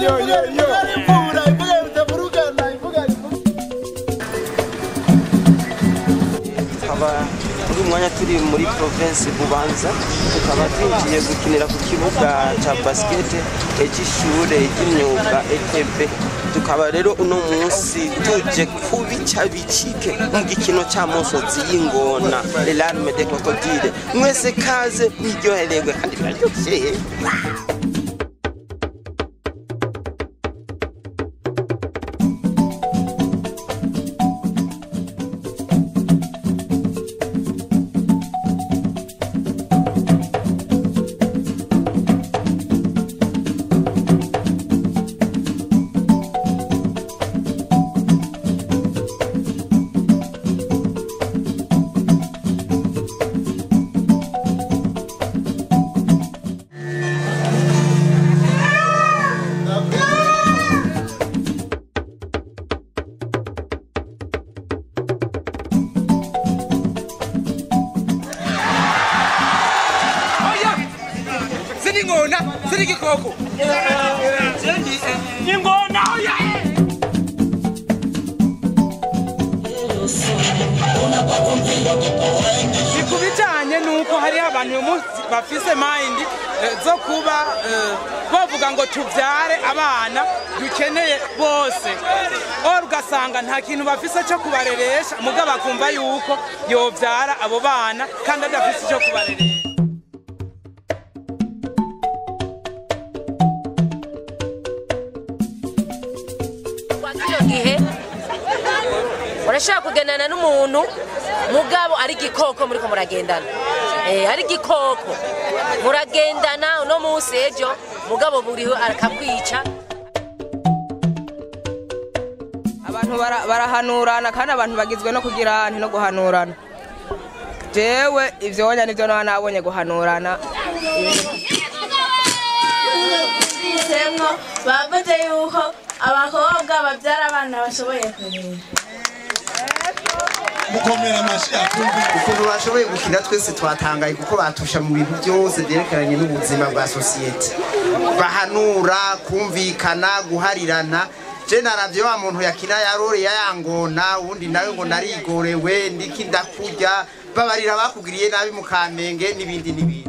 yo yo yo imvura imvuga bitavurugana imvuga tukaba muri uyu mwanya turi muri province bubanza tukaba twinjiye gukinira ku kibuga cya basikete cy'ishure ry'imyuga etb tukaba rero uno munsi tuje kubica bicike mu gikino cya musozi y'ingona elarme de crocodile mwese kaze mwiryohererwe kandi biraryoshye Sini ngona, sini kikoko. Ingona oya. Ni ku bijyanye n'uko hariho abantu uyu munsi bafise mayindi eh, zo kuba eh, bavuga ngo tubyare abana dukeneye bose ora ugasanga nta kintu bafise cyo kubareresha mugabo bakumva yuko yobyara abo bana kandi adafise icyo kubareresha Kwa kino gihe urashobora kugendana n'umuntu mugabo ari igikoko muriko muragendana eh ari igikoko muragendana uno munsi ejo mugabo buriho akakwica abantu bara- barahanurana kandi abantu bagizwe no kugira nti no guhanurana jewe ivyo wonya nivyo naba nabonye guhanurana Semwo bavuze yuko abakobwa babyara abana bashoboye kurera mukomera amashyi akumva ukuntu bashoboye gukina twese twatangaye kuko batusha mu bintu byose byerekeranye n'ubuzima bwa sosiyete bahanura kumvikana guharirana je naravye wa muntu yakina yarore yayangona uwundi nawe ngo narigorewe ndiki ndakurya babarira bakugiriye nabi mu kamenge n'ibindi n'ibindi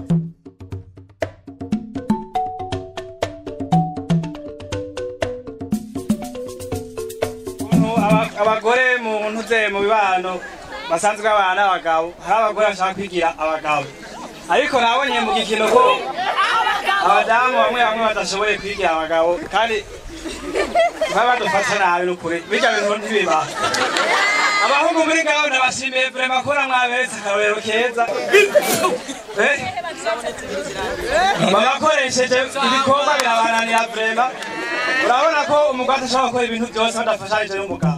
ukuntu aba- abagore mu ntuze mu bibano basanzwe babana n'abagabo hari abagore bashaka kwigira abagabo ariko nabonye mu gikino ko abadamu bamwe bamwe badashoboye kwigira abagabo kandi baba badufasha nabi n'ukuri bijya bintu ntibibaho abahungu muri ngaho ndabashimiye vrema ko namwaberetse akarorero keza Eh? babakoresheje ibikorwa birabananira vrema urabona ko umugore ashobora gukora ibintu byose badafashanije n'umugabo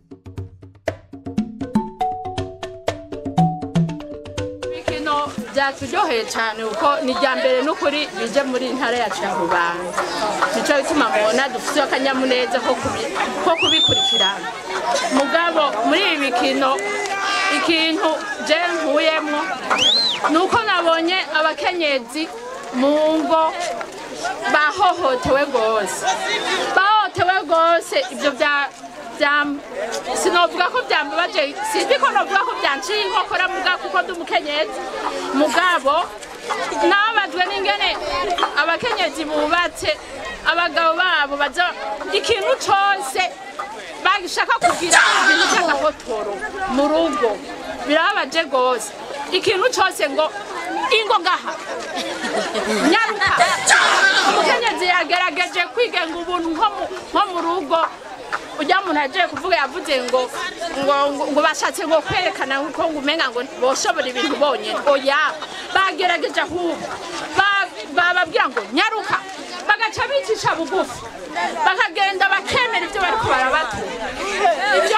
ibikino byaturyoheye cyane kuko ni irya mbere n'ukuri bije muri iyi ntara yacu ya rubanda nicyo bituma mubona dufite akanyamuneza ko kubi- ko kubikurikirana mugabo muri ibi bikino ikintu je nkuyemwo ni uko nabonye abakenyezi mu ngo bahohotewe rwose bahohotewe rwose ibyo bya bya- sinovuga ko byambabaje sinzi ko novuga ko byanciye inkokora muga kuko ndi umukenyezi mugabo nababajwe n'ingene abakenyezi bubatse abagabo babo baza ikintu cose bashaka kugira ibintu by'agahotoro mu rugo birababaje rwose ikintu cose ngo ingo ngaha nyaruka umukenyezi yagerageje kwigenga ubuntu nko mu- nko mu rugo ujya muntu agiye kuvuga yavuze ngo ngo ngo- ngo bashatse ngo kwerekana ko ngo umenga ngo boshobora ibintu bonyine oya bagerageje ahubwo Ba- bababwira ngo nyaruka bagaca bicisha bugufi bakagenda bakemera ibyo bariko barabatura